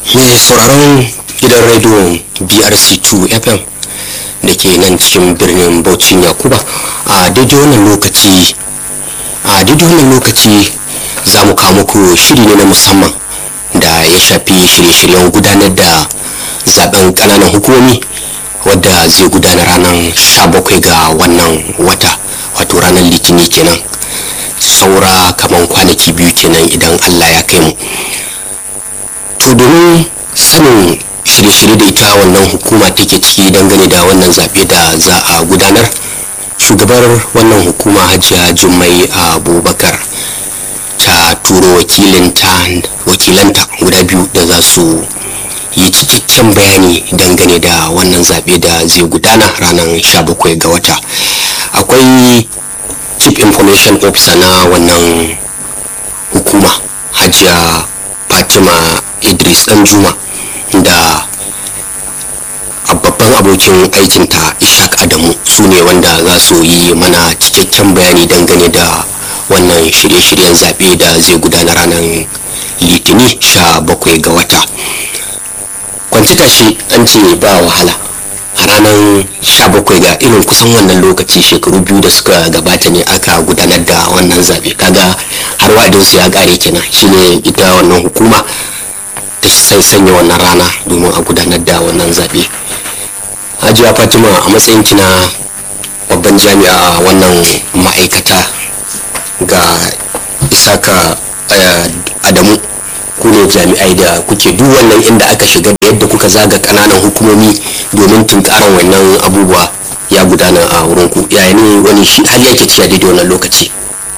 mai sauraron gidan rediyon brc2 fm da ke nan cikin birnin bauchin yakuba a daidai wannan lokaci a daidai wannan lokaci za mu kawo muku shiri ne na musamman da ya shafi shirye-shiryen gudanar da zaben kananan hukumomi wadda zai gudana ranar 17 ga wannan wata wato ranar litini kenan saura kamar kwanaki biyu kenan idan allah ya kai mu to domin sanin shirye-shirye da ita wannan hukuma take ciki dangane da wannan zaɓe da za a gudanar shugabar wannan hukuma hajiya jummai abubakar ta turo wakilanta guda biyu da za su yi cikakken bayani dangane da wannan zaɓe da zai gudana ranar 17 ga wata akwai chief information officer na wannan hukuma hajiya fatima idris danjuma da babban abokin aikinta ishaq adamu su ne wanda za su yi mana cikakken bayani dangane da wannan shirye-shiryen zaɓe da zai gudana ranar litini sha bakwai ga wata kwanci tashi an ce ba wahala a ranar 17 ga irin kusan wannan lokaci shekaru biyu da suka gabata ne aka gudanar da wannan zaɓe kaga har wa'adinsu ya ƙare kenan shine ita wannan hukuma ta sai sanya wannan rana domin a gudanar da wannan zaɓe hajiya fatima a matsayin kina babban jami'a wannan ma'aikata ga isaka adamu ku ne jami'ai da kuke duk wannan inda aka shiga da yadda kuka zaga kananan hukumomi domin tunkaran wannan abubuwa ya gudana a wurin ku yaya ne wani shi har yake ci a daidai wannan lokaci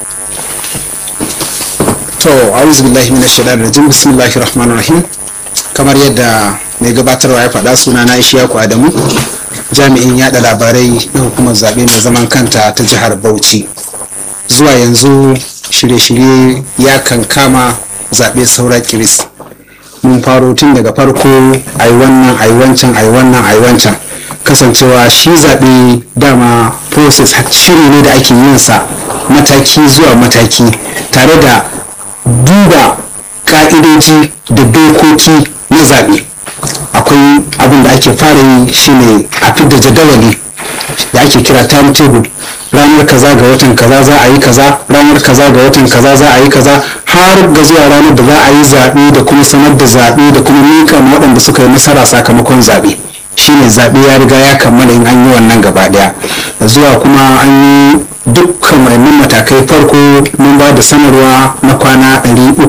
to a'udhu billahi minash shaitanir rajim bismillahir rahmanir rahim kamar yadda mai gabatarwa ya faɗa suna na Ishaku Adamu jami'in yada labarai na hukumar zaɓe mai zaman kanta ta jihar Bauchi zuwa yanzu shirye-shirye ya kankama zaɓe saura kiris mun faro tun daga farko ai wannan ai wancan ai wannan ai wancan kasancewa shi zaɓe dama process shiri ne da ake yin sa mataki zuwa mataki tare da duba ka'idoji da dokoki na zaɓe akwai abin da ake fara yi shine a fidda jadawali da ake kira timetable ranar kaza ga watan kaza za a yi kaza ranar kaza ga watan kaza za a yi kaza har ga zuwa ranar da za a yi zaɓe da kuma sanar da zaɓe da kuma mika ma waɗanda suka yi nasara sakamakon zaɓe shine zaɓe ya riga ya kammala in an yi wannan gaba ɗaya zuwa kuma an yi dukkan wayannan matakai farko mun ba da sanarwa na kwana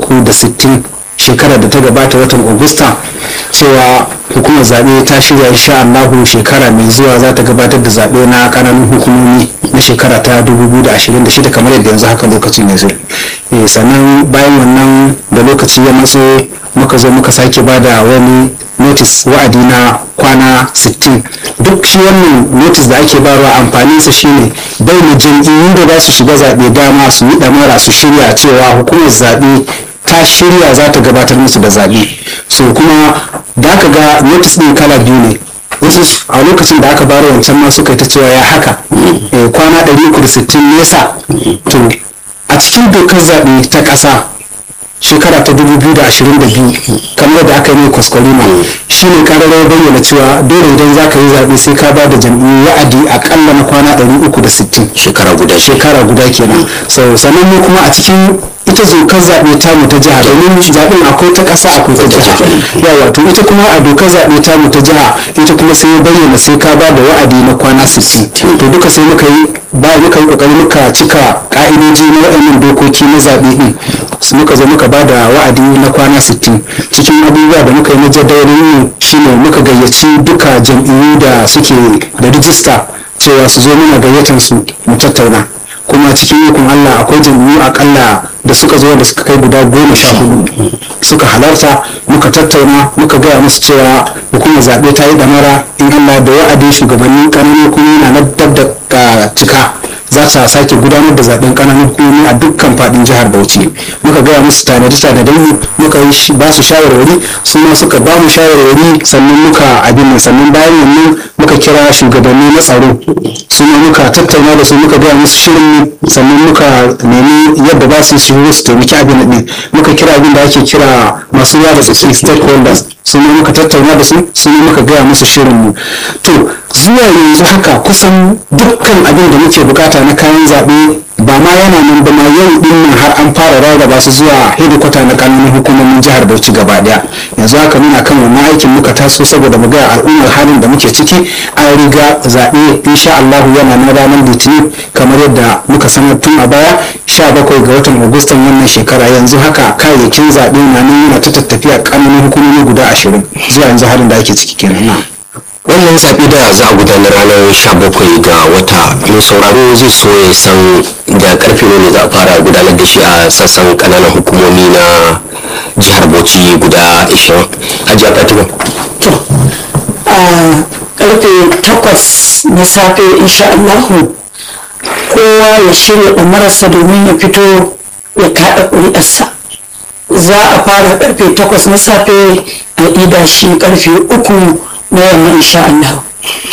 360 shekarar da ta gabata watan Agusta cewa hukumar zaɓe ta shirya insha Allahu shekara mai zuwa za ta gabatar da zaɓe na ƙananan hukumomi na shekara ta 2026 kamar yadda yanzu haka lokacin ya zo sannan bayan wannan da lokaci ya matso muka zo muka sake ba da wani notice wa'adi na kwana 60 duk shi wannan notice da ake barwa amfaninsa shine bai mu jam'iyyun da za su shiga zaɓe dama su yi ɗamara su shirya cewa hukumar zaɓe ta shirya za ta gabatar musu da zaɓe so kuma da aka ga notice ɗin kala biyu ne wasu a lokacin da aka bara wancan ma suka yi ta cewa ya haka kwana 360 nesa to a cikin dokar zaɓe ta ƙasa shekara ta 2022 kamar da aka yi mai kwaskwarima shi ne kararrawar bayyana cewa dole idan za ka yi zaɓe sai ka ba da jam'iyyu wa'adi akalla na kwana 360 shekara guda shekara guda kenan so sannan mu kuma a cikin ita zokar zaɓe tamu ta jiha domin zaɓen akwai ta ƙasa akwai ta jiha yawa to ita kuma a dokar zaɓe tamu ta jiha ita kuma sai ya bayyana sai ka ba da wa'adi na kwana 60 to duka sai muka yi ba muka yi kokari muka cika ka'idoji na waɗannan dokoki na zaɓe ɗin muka zo muka ba da wa'adi na kwana 60 cikin abubuwa da muka yi na jadawalin shine muka gayyaci duka jam'iyyu da suke da rijista cewa su zo muna gayyatar su mu tattauna kuma cikin ikon Allah akwai jam'iyyu akalla da suka zo da suka kai guda goma sha hudu suka halarta muka tattauna muka gaya musu cewa hukumar zaɓe ta yi damara in Allah da wa'adin shugabannin ƙananu kuma yana na dab da cika za ta sake gudanar da zaben ƙananan hukumomi a dukkan faɗin jihar bauchi muka gaya musu tanadi tanadai mu muka yi ba su shawarwari su ma suka ba mu shawarwari sannan muka abin nan sannan bayan wannan muka kira shugabanni na tsaro su ma muka tattauna da su muka gaya musu shirin sannan muka nemi yadda ba su shigo su taimaki abin nan muka kira abin da ake kira masu yawa da tsaki stakeholders su ma muka tattauna da su su ma muka gaya musu shirin mu to zuwa yanzu haka kusan dukkan abin da muke bukata na kayan zaɓe ba ma yana nan ba ma yau din nan har an fara rarraba su zuwa hedikwata na kananan hukumomin jihar Bauchi gaba daya yanzu haka muna kan wannan aikin muka taso saboda mu ga al'ummar halin da muke ciki an riga zaɓe insha Allah yana na ranar litinin kamar yadda muka sanar tun a baya 17 ga watan Agustan wannan shekara yanzu haka kayayyakin zaɓe na nan yana ta tattafiya kananan hukumomi guda ashirin zuwa yanzu halin da ake ciki kenan na. wannan zaɓe da za a gudanar ranar 17 ga wata mai sauraro zai so ya san da karfe ne za a fara gudanar da shi a sassan kananan hukumomi na jihar bauchi guda 20 hajiya fatima to a karfe takwas na safe insha Allahu kowa ya shirya ɗamararsa domin ya fito ya kaɗa ƙuri'arsa za a fara karfe takwas na safe a ida shi karfe uku na yamma insha Allah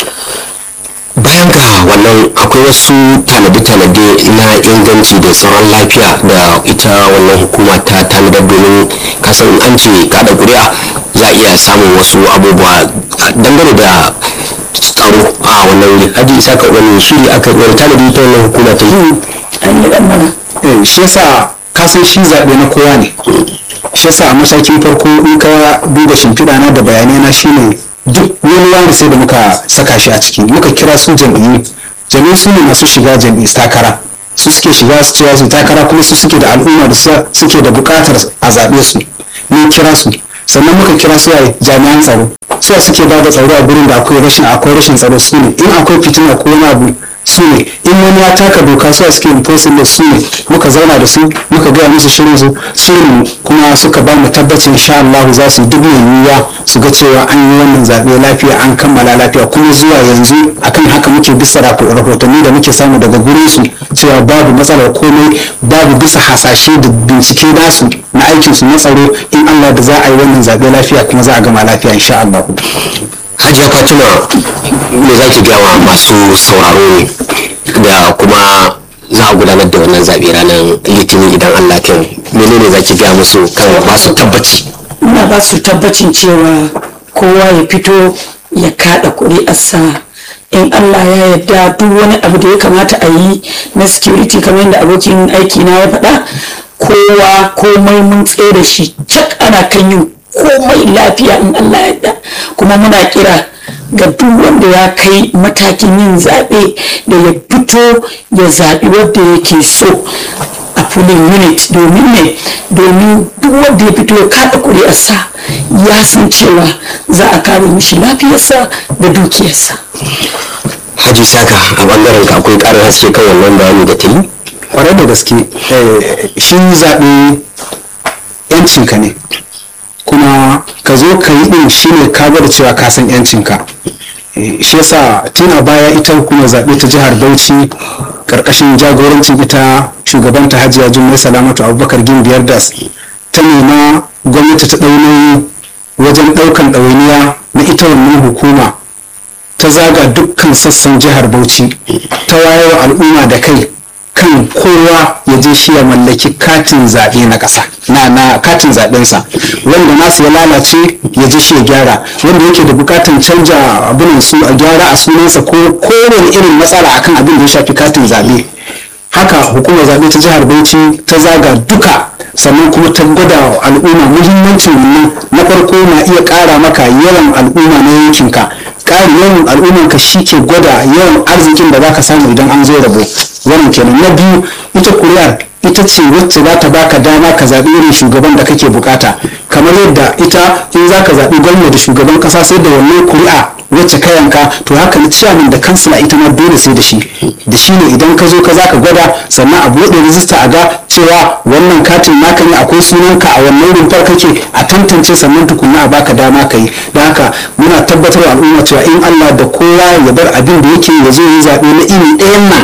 bayan ga wannan akwai wasu tanade-tanade na inganci da tsaron lafiya da ita wannan hukuma ta tanadar domin kasan an ce kada kuri'a za a iya samun wasu abubuwa dangane da tsaro a wannan wuri haji isa ka wani shiri aka wani tanadi ta wannan hukuma ta yi an yi ɗan mana Eh, shi yasa kasan shi zaɓe na kowa ne shi yasa a matakin farko in ka duba shimfiɗa na da bayanai na shine duk wani wani sai da muka saka shi a ciki muka kira su jam'iyyu jam'iyyu su ne masu shiga jam'iyyu takara su suke shiga su cewa su takara kuma su suke da al'umma da su- suke da buƙatar a zaɓe su mun kira su sannan muka kira su a jami'an tsaro su suke ba da tsaro a gurin da akwai rashin akwai rashin tsaro su ne in akwai fitina ko wani abu su ne in wani ya taka doka su suke enforcing da su ne muka zauna da su muka gaya musu shirin su su ne kuma suka ba mu tabbacin insha Allah za su yi duk mai yiwuwa su ga cewa an yi wannan zaɓe lafiya an kammala lafiya kuma zuwa yanzu akan haka muke bisa rako- rahotanni da muke samu daga gurin su cewa babu matsalar komai babu bisa hasashe da bincike nasu na aikin su na tsaro in Allah da za a yi wannan zaɓe lafiya kuma za a gama lafiya insha Allah. hajiya fatima me za ki gaya wa masu sauraro ne da kuma za a gudanar da wannan zaɓe ranar litinin idan allah kan menene za ki gaya musu kan masu tabbaci ina ba su tabbacin cewa kowa ya fito ya kaɗa ƙuri'arsa in Allah ya yarda duk wani abu da ya kamata a yi na security kamar yadda abokin aiki na ya faɗa kowa komai mun tsere shi cak ana kan yin komai lafiya in Allah ya yarda kuma muna kira ga duk wanda ya kai matakin yin zaɓe da ya fito ya zaɓi wanda yake so a polling unit domin ne domin duk wanda ya fito ya kaɗa ƙuri'arsa ya san cewa za a kare mishi lafiyarsa da dukiyarsa haji saka a bangaren ka akwai ƙarin haske kan wannan bayani da ta yi kwarai da gaske eh, shi zaɓe yancinka ne kuma ka zo ka yi ɗin shi ne ka gwada cewa ka san yancinka Eh, shi yasa tun a baya ita hukumar zaɓe ta jihar bauchi ƙarƙashin jagorancin ita shugabanta hajiya jummai salamatu abubakar gimbiyar das ta nema gwamnati ta ɗaunoyi wajen ɗaukan ɗawainiya na ita wannan hukuma ta zaga dukkan sassan jihar bauchi ta wayar al'umma da kai kan kowa ya je shi ya mallaki katin zaɓe na ƙasa na na katin zaɓensa wanda nasu ya lalace ya je shi ya gyara wanda yake da bukatan canja abin su a gyara a sunansa ko kowane irin matsala akan abin da ya shafi katin zaɓe haka hukumar zaɓe ta jihar bauchi ta zaga duka sannan kuma ta gwada wa al'umma muhimmancin wannan na farko na iya ƙara maka yawan al'umma na yankinka ƙarin yawan al'ummanka shi ke gwada yawan arzikin da zaka samu idan an zo rabo wannan kenan na biyu ita kuri'ar ita ce wacce za ta baka dama ka zaɓi irin shugaban da kake bukata kamar yadda ita in za ka zaɓi gwamna da shugaban ƙasa sai da wannan kuri'a wacce ka yanka to haka na ciyaman da kansila ita ma dole sai da shi da shi ne idan ka zo ka za ka gwada sannan a buɗe rijista a ga cewa wannan katin naka ne akwai sunanka a wannan rumfar kake a tantance sannan tukunna a baka dama ka yi da haka muna tabbatar wa al'umma cewa in Allah da kowa ya bar abin da yake ya zo yi zaɓe na iri ɗayan nan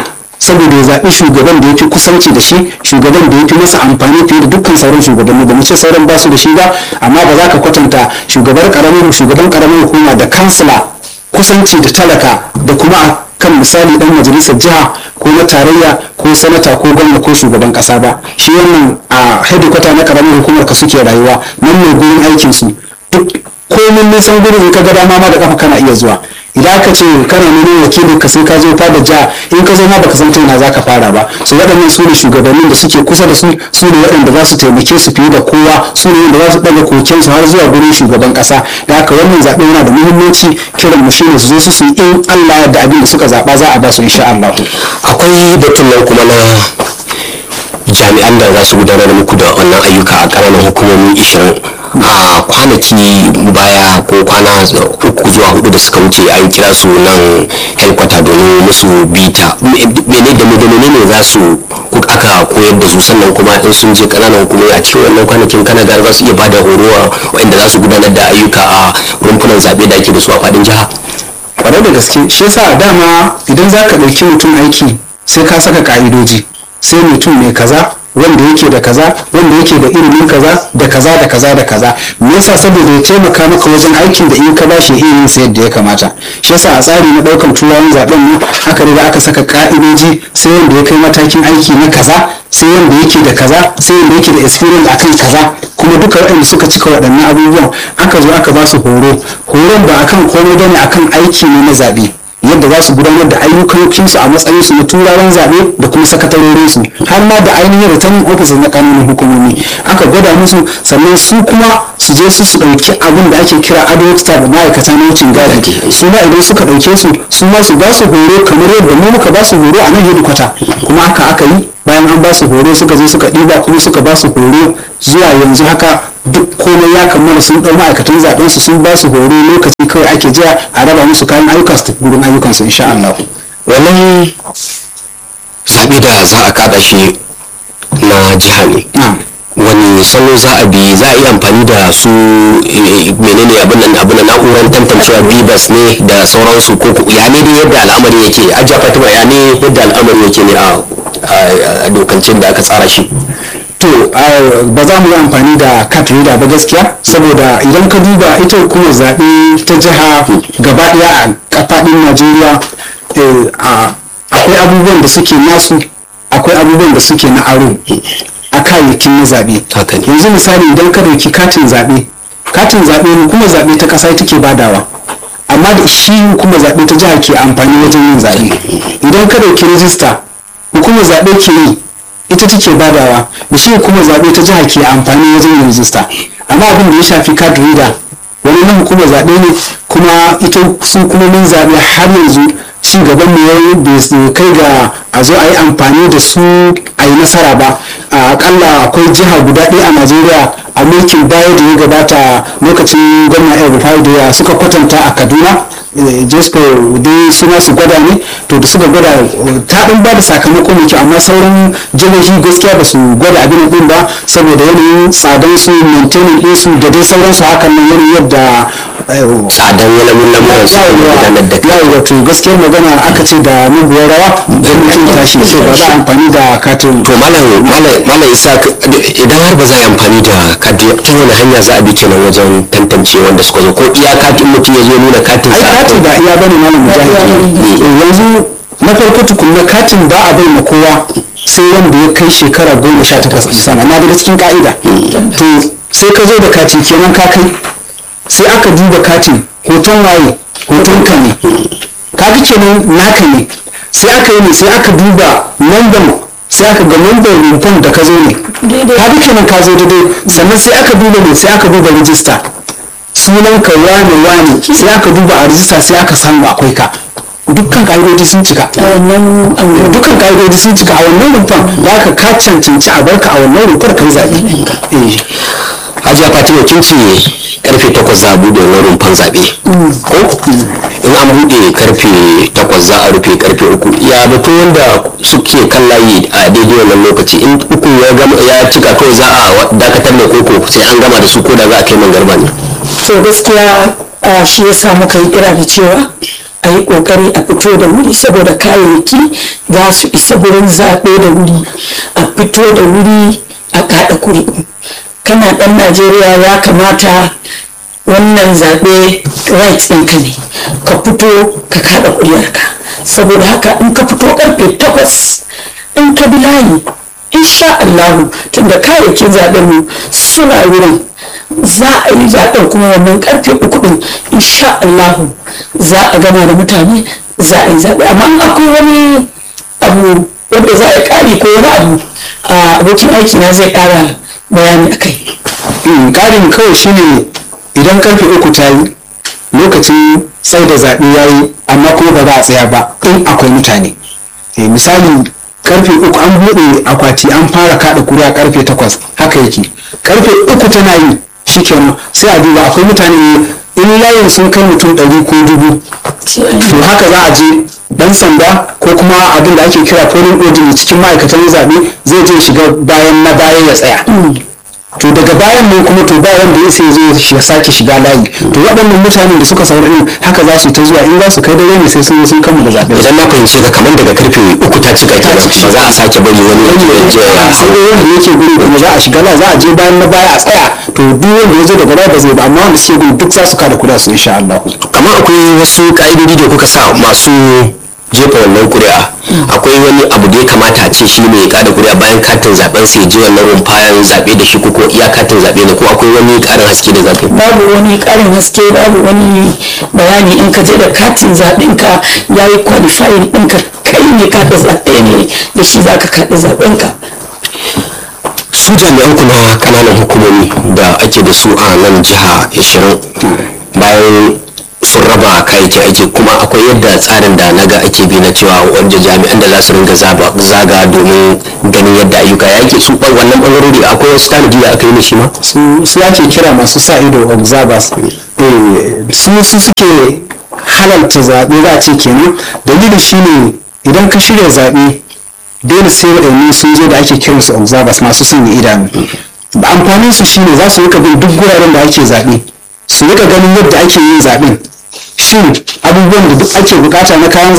saboda ya zaɓi shugaban da ya fi kusanci da shi shugaban da ya fi masa amfani fiye da dukkan sauran shugabanni ba mu ce sauran ba su da shi ba amma ba za ka kwatanta shugaban karamin shugaban karamin hukuma da kansila kusanci da talaka da kuma a kan misali dan majalisar jiha ko na tarayya ko sanata ko gwamna ko shugaban kasa ba shi wannan a hedikwata na karamin hukumar ka suke rayuwa nan ne gurin aikin su duk komin nisan gurin in ka ga dama ma da kafa kana iya zuwa idan aka ce kana neman wakilin ka sai ka zo fada jiha in ka zo ma baka san ta ina zaka fara ba su waɗannan su ne shugabannin da suke kusa da su su ne waɗanda za su taimake su fiye da kowa su ne wanda za su ɗaga koken su har zuwa gurin shugaban ƙasa da haka wannan zaɓe yana da muhimmanci kiran mu shine su zo su su in Allah da abin da suka zaɓa za a ba su insha Allah akwai batun nan kuma na jami'an da za su gudanar muku da wannan ayyuka a ƙananan hukumomi 20 a kwanaki baya ko kwana uku zuwa hudu da suka wuce an kira su nan helkwata domin musu bita mene da mene ne za su aka koyar da su sannan kuma in sun je ƙananan hukumomi a cikin wannan kwanakin kana ga za su iya bada horo wanda za su gudanar da ayyuka a rumfunan zaɓe da ake da su a faɗin jiha kwarai da gaske shi yasa dama idan za ka ɗauki mutum aiki sai ka saka ka'idoji sai mutum mai kaza wanda yake da kaza wanda yake da ilimin kaza da kaza da kaza da kaza me yasa saboda ya taimaka maka wajen aikin da in ka bashi ilimin sa yadda ya kamata shi yasa a tsari na daukan turawan zaben mu aka riga aka saka ka'idoji sai wanda ya kai matakin aiki na kaza sai wanda yake da kaza sai wanda yake da experience akan kaza kuma duka waɗanda suka cika waɗannan abubuwan aka zo aka ba su horo horon ba akan komai bane akan aiki ne na zaɓe yadda za su gudanar da ayyukansu a matsayinsu na turawan zaɓe da kuma sakatarorinsu har ma da ainihin returning officers na kananan hukumomi aka gwada musu sannan su kuma su je su su ɗauki abin da ake kira adult staff da ma'aikata na wucin gadi su ma idan suka ɗauke su su ma su ba su horo kamar yadda mu muka ba su horo a nan hedikwata kuma haka aka yi bayan an ba su horo suka zo suka ɗiba kuma suka ba su horo zuwa yanzu haka duk komai ya kammala sun ɗau ma'aikatan zaɓen su sun ba su horo lokaci kawai ake jira a raba musu kayan ayyukan su gurin ayyukan su insha Allah wannan zaɓe da za a kada shi na jiha ne wani salo za a bi za a yi amfani da su menene abin nan abin nan na'urar tantancewa bibas ne da sauransu ko ya ne dai yadda al'amari yake ajiya fatima ya ne yadda al'amari yake ne a dokancin da aka tsara shi to ba za mu yi amfani da cat reader ba gaskiya saboda idan ka duba ita hukumar zaɓe ta jiha gaba ɗaya a faɗin najeriya akwai abubuwan da suke nasu akwai abubuwan da suke na aro a kayayyakin na zaɓe yanzu misali idan ka dauki katin zaɓe katin zaɓe hukumar zaɓe ta ƙasa take badawa amma da shi hukumar zaɓe ta jiha ke amfani wajen yin zaɓe idan ka dauki rijista hukumar zaɓe ke yi ita take badawa da shi hukumar zaɓe ta jiha ke amfani wajen yin rijista amma abin da ya shafi card reader wani na hukumar zaɓe ne kuma ita su hukumomin zaɓe har yanzu ci gaban mu yayi bai kai ga a zo a yi amfani da su a yi nasara ba akalla akwai jiha guda ɗaya a najeriya a mulkin baya da ya gabata lokacin gwamna el rufai da suka kwatanta a kaduna jesco dai suna su gwada ne to da suka gwada ta ɗan ba da sakamako mai kyau amma sauran jihohi gaskiya ba su gwada abin ɗin ba saboda yanayin tsadan su maintaining ɗin su da dai sauransu hakan nan yanayin yadda tsadan yanayin lamuran su gudanar da kai wato gaskiyar magana aka ce da muguwar rawa don mutum tashi so ba za a amfani da katin to malam malam isa idan har ba za a yi amfani da kati ta wani hanya za a bi kenan wajen tantance wanda suka zo ko iya katin mutum ya zo nuna katin ai sa katin ba iya bane malam mujahid yanzu na farko tukunna katin ba a bai ma kowa sai wanda ya kai shekara goma sha takwas ɗin sama na daga cikin ka'ida to sai ka zo da kati kenan ka kai sai aka duba katin hoton waye hoton ka ne ka ga kenan naka ne sai aka yi ne sai aka duba lambar sai aka ga lambar rumfan da ka zo ne ka ga kenan ka zo daidai sannan sai aka duba ne sai aka duba rijista sunan ka wane wane sai aka duba a rijista sai aka samu akwai ka dukkan ka'idoji sun cika dukkan ka'idoji sun cika a wannan rumfan da aka ka cancanci a barka a wannan rumfar kai zaɓe eh hajiya fatima kin ce karfe takwas za a buɗe wani rumfan zaɓe ko in an buɗe karfe takwas za a rufe karfe uku ya batu wanda suke kan layi a daidai wannan lokaci in uku ya gama ya cika kawai za a dakatar da koko sai an gama da su ko da za a kai man garba ne to gaskiya a shi ya sa muka yi kira da cewa a yi ƙoƙari a fito da wuri saboda kayayyaki za su isa gurin zaɓe da wuri a fito da wuri a kaɗa kuri'u kana ɗan najeriya ya kamata wannan zaɓe right ɗinka ne ka fito ka kaɗa ƙuri'arka saboda haka in ka fito ƙarfe takwas in ka bi layi insha Allahu tunda kayayyakin zaɓen mu suna wurin za a yi zaɓen kuma wannan ƙarfe uku ɗin insha Allahu za a gama da mutane za a yi zaɓe amma in akwai wani abu wanda za a yi ƙari ko wani abu a abokin aiki na zai ƙara bayani a kai ƙarin kawai shine idan karfe uku ta yi lokacin sai da zaɓe ya yi amma kuma ba za a tsaya ba in akwai mutane Eh, misali karfe uku an buɗe akwati an fara kaɗa kuri'a karfe takwas haka yake karfe uku tana yi shikenan sai a duba akwai mutane in layin sun kai mutum ɗari ko dubu to haka za a je dan sanda ko kuma abin da ake kira polling auditor cikin ma'aikatan zaɓe zai je shiga bayan na baya ya tsaya to daga bayan nan kuma to ba wanda ya sai zo ya sake shiga layi to waɗannan mutanen da suka saurari din haka za su ta zuwa in za su kai dare ne sai sun zo sun kammala zaɓe idan na fahimci ka kamar daga karfe uku ta cika kenan ba za a sake bari wani ya je ya je ya sai dai wanda yake gudu kuma za a shiga la za a je bayan na baya a tsaya to duk wanda ya zo daga baya ba zai ba amma wanda suke gudu duk za su kada kuda su insha Allah kamar akwai wasu ka'idodi da kuka sa masu jefa wannan kuri'a akwai wani abu da ya kamata a ce shi ne ya kada kuri'a bayan katin zaben sai je wannan rumfayan zabe da shi ko iya katin zabe ne ko akwai wani karin haske da zaka yi babu wani ƙarin haske babu wani bayani in ka je da katin zaɓen ka ya yi qualifying ɗinka kai ne kaɗa zaɓe ne da shi za ka kaɗa zaɓen ka su jami'an ku na kananan hukumomi da ake da su a nan jiha 20 bayan sun raba kayayyakin aiki kuma akwai yadda tsarin da naga ake bi na cewa wanda jami'an da za su ringa zaba- zaga domin ganin yadda ayyuka ya ke su ɓan- wannan bangarori akwai wasu tanadi da aka yi mishi ma su su ake kira masu sa ido observers Eh, su su suke halarta zaɓe za a ce kenan dalilin shine idan ka shirya zaɓe dole sai waɗannan sun zo da ake kiransu observers masu sanya idanu da amfanin su shine za su rika bin duk guraren da ake zaɓe su rika ganin yadda ake yin zaɓen shin abubuwan da duk ake bukata na kayan